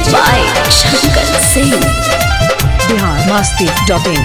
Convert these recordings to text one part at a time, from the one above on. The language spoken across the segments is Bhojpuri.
by Shankar Singh. Bihar Masti dot in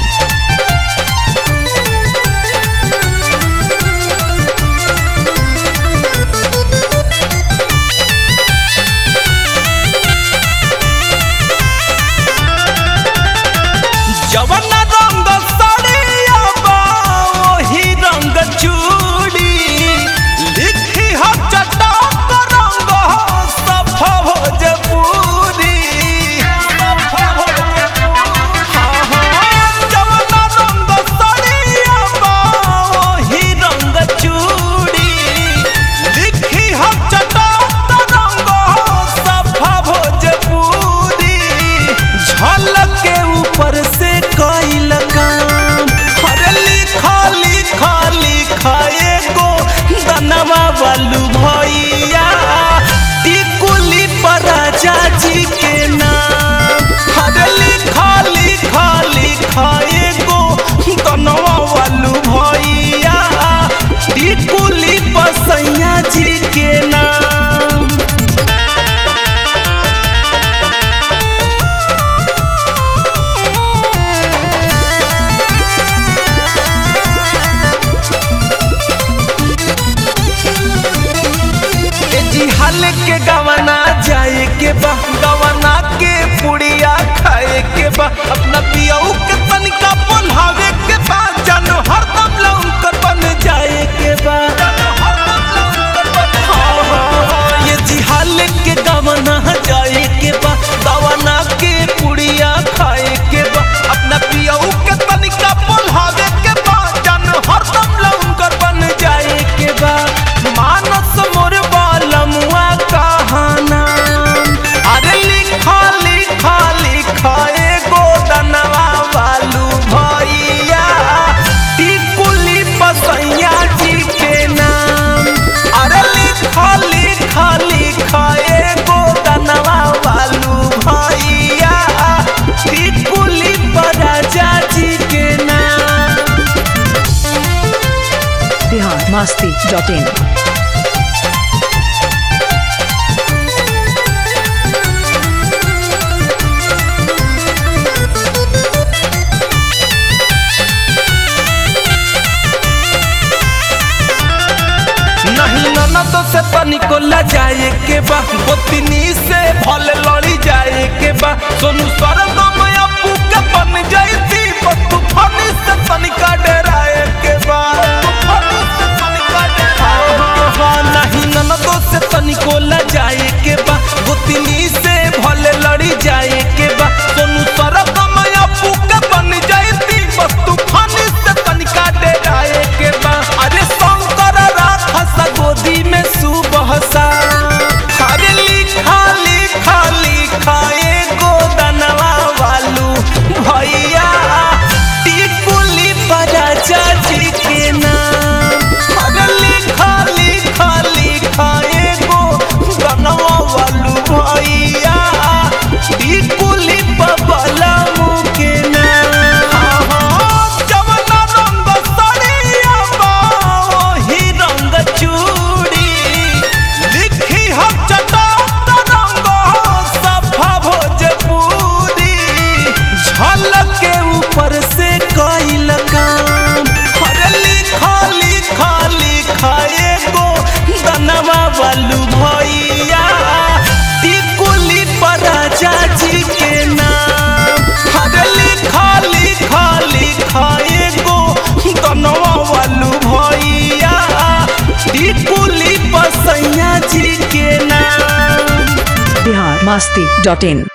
जवन रंग साड़िया बा वही रंग चूड़ी लिखी हो चटक रंग हो सफा भोजपुरी सफा भोजपुरी। हाँ, हाँ, जवन रंग साड़िया बा वही रंग चूड़ी लिखी हो चटक रंग हो सफा भोजपुरी झलक के ऊपर से कईल काम अरे लिखा लिखा लिखा एगो दनवा वालू भैया टिकुली पर राजा जी के नाम अरे लिखा लिखा लिखा एगो दनवा वालू भैया टिकुली पर सैया जी के नाम ए जी हाल के गवना जाए के बा गवना के पुड़िया खाए के बा अपना पियऊ के तनिका बोलावे के बा जानो हरदम लौकर बन जाए के बा हाँ, हाँ, हाँ, ये जी हाल के गवना जाए के बा गवना के पुड़िया खाए के बा अपना पियऊ के तनिका बोलावे के बा जानो हरदम लौकर बन जाए के बा मानस मोर बालमुआ कहाना अरे लिखा लिखा लिखा एगो दनवा वालू भैया टिकुली पसैया जी के नाम अरे लिखा लिखा लिखा एगो दनवा वालू भैया टिकुली पर राजा जी के नाम बिहार मस्ती डॉट इन नहीं ननद से तनिको लजाए के बा गोतनी से भल लड़ी जाए के बा सोनू सरगम अपू के बन जाती तूफान से तनिका डराए के बा तूफानी से तनिका डराए के बा। नहीं ननद से तनिको लजाए के बा गोतनी से भल लड़ी जाए के बा सोनू सरगम अपू के बन जाती तूफान से तनिका डराए के बा अरे शंकर राखस गोदी में सुबह सा अरे लिखा लिखा लिखा एगो दनवा वालू भैया टिकुली पर राजा जी के नाम अरे लिखा लिखा लिखा एगो दनवा वालू भैया टिकुली पर बलमू के नाम जवना रंग साड़िया बा वही रंग चूड़ी लिखी हम चटक रंग सफा भोजपुरी झलक के ऊपर से कईल काम अरे लिखा लिखा लिखा एगो दनवा वालू भैया टिकुली पर राजा जी के नाम अरे लिखा लिखा लिखा एगो दनवा वालू भैया टिकुली पर सैया जी के नाम बिहार मस्ती डॉट इन